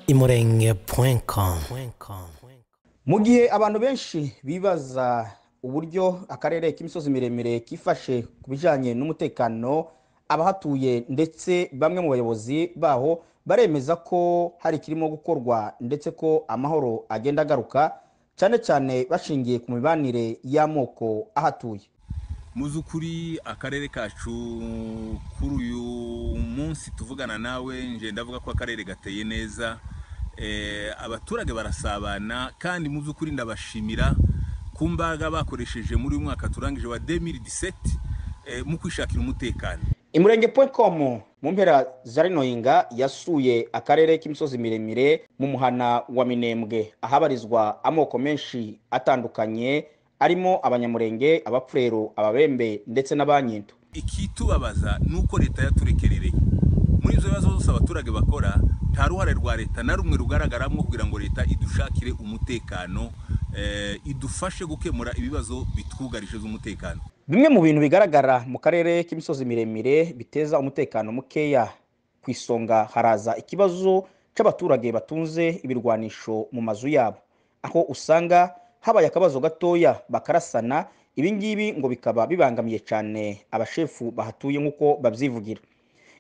imurenge.com imurenge.com mu gihe abantu benshi bibaza uburyo akarere k'imisozi miremire kifashe ku bijyanye n'umutekano abahatuye ndetse bamwe mu bayobozi baho baremeza ko hari ikirimo gukorwa ndetse ko amahoro agenda agaruka cyane cyane bashingiye ku mibanire y'amoko ahatuye muzukuri akarere kacu kuri uyu munsi tuvugana nawe nje ndavuga ko akarere gateye neza Eh, abaturage barasabana kandi muzukuri ndabashimira ku mbaraga bakoresheje muri uyu mwaka turangije wa 2017 eh, mu kwishakira umutekano imurenge.com mu mpera za rino hinga yasuye akarere k'imisozi miremire mu muhana wa minembwe ahabarizwa amoko menshi atandukanye arimo abanyamurenge abapfurero ababembe ndetse n'abanyinto ikitubabaza ni uko leta yaturekerereye muri ibyo bibazo byose abaturage bakora nta ruhare rwa leta na rumwe rugaragaramo kugira ngo leta idushakire umutekano eh, idufashe gukemura ibibazo bitwugarije z'umutekano bimwe mu bintu bigaragara mu karere k'imisozi miremire biteza umutekano mukeya ku isonga haraza ikibazo cy'abaturage batunze ibirwanisho mu mazu yabo aho usanga habaye akabazo gatoya bakarasana ibingibi ngo bikaba bibangamiye cyane abashefu bahatuye nk'uko babyivugira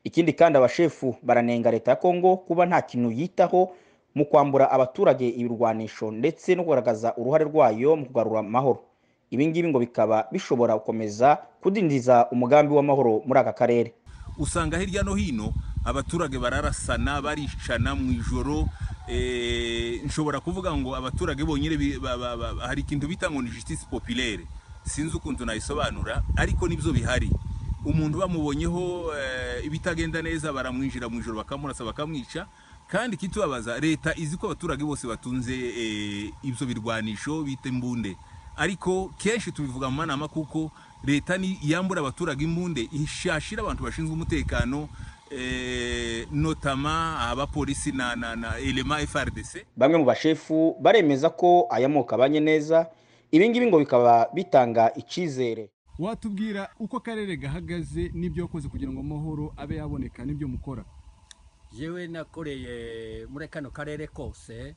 ikindi kandi abashefu baranenga leta ya kongo kuba nta kintu yitaho mu kwambura abaturage ibirwanisho ndetse no kugaragaza uruhare rwayo mu kugarura amahoro ibingibi ngo bikaba bishobora gukomeza kudindiza umugambi w'amahoro muri aka karere usanga hirya no hino abaturage bararasana baricana mu ijoro eh, nshobora kuvuga ngo abaturage bonyine bi- ba- ba- ba- hari ikintu bita ngo ni justice populaire sinzi ukuntu nayisobanura ariko nibyo bihari umuntu bamubonyeho eh, ibitagenda neza baramwinjira mu ijoro bakamurasa bakamwica kandi ikitubabaza leta izi ko abaturage bose batunze eh, ibyo birwanisho bita imbunde ariko kenshi tubivuga mu manama kuko leta ni yambura abaturage imbunde ishashira abantu bashinzwe umutekano eh, notama abapolisi na, na, na elema frdc bamwe mu bashefu baremeza ko aya moko abanye neza ibingibi ngo bikaba bitanga icyizere watubwira uko akarere gahagaze n'ibyo wakoze kugira ngo amahoro abe yaboneka n'ibyo mukora yewe nakoreye muri kano karere kose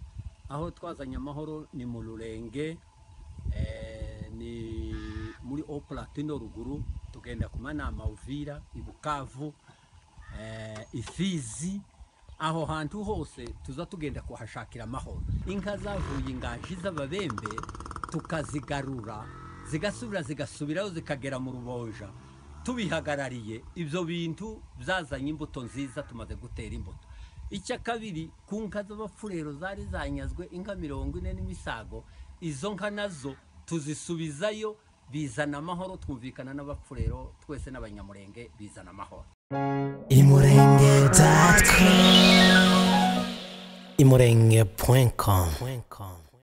aho twazanye amahoro ni mu rurenge eh, ni muri opulatino ruguru tugenda ku manama uvira i bukavu eh, ifizi aho hantu hose tuza tugenda kuhashakira amahoro inka zavuye inganji z'ababembe tukazigarura zigasubira zigasubirayo zikagera mu ruboja tubihagarariye ibyo bintu byazanye imbuto nziza tumaze gutera imbuto icya kabiri ku nka z'abapfurero zari zanyazwe inka mirongo ine n'imisago izo nka nazo tuzisubizayo bizana amahoro twumvikana n'abapfurero twese n'abanyamurenge bizana amahoro imurenge.com imurenge.com